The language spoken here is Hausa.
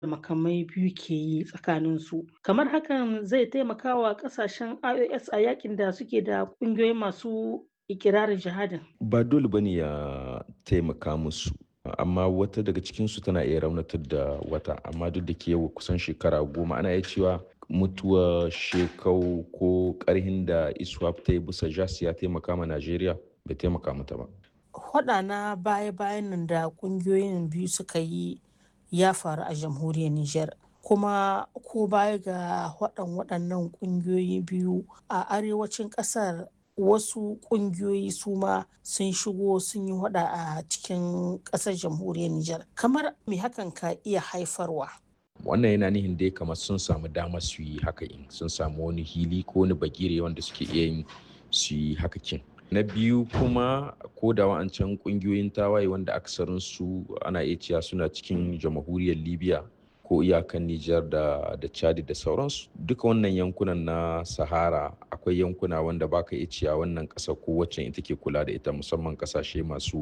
makamai biyu ke yi tsakaninsu. Kamar hakan zai taimaka wa ƙasashen IOS a yakin da suke da ƙungiyoyi masu ikirarin jihadin. Ba dole ba ne ya taimaka musu. amma wata daga cikinsu tana iya raunatar da wata amma duk da ke yau kusan shekara goma ana iya cewa mutuwa shekau ko karhin da iswap ta yi bisa jas ya taimaka ma najeriya bai taimaka mata ba Hwaɗa na baya-bayan nan da ƙungiyoyin biyu suka yi ya faru a jamhuriyar Nijar. Kuma ko baya ga waɗan waɗannan ƙungiyoyi biyu a arewacin ƙasar wasu ƙungiyoyi su ma sun shigo sun yi hada a cikin ƙasar jamhuriyar Nijar. Kamar me hakan ka iya haifarwa? wannan yana nihin dai kamar sun samu damar su yi haka in sun samu wani hili ko wani bagire wanda suke iya yin su yi haka kin na biyu kuma ko da wa'ancan kungiyoyin tawaye wanda aksarin su ana iya cewa suna cikin jamhuriyar libya ko iyakan Nijar da da Chad da sauransu duka wannan yankunan na Sahara akwai yankuna wanda baka iya cewa wannan ƙasa ko wacce ita ke kula da ita musamman ƙasashe masu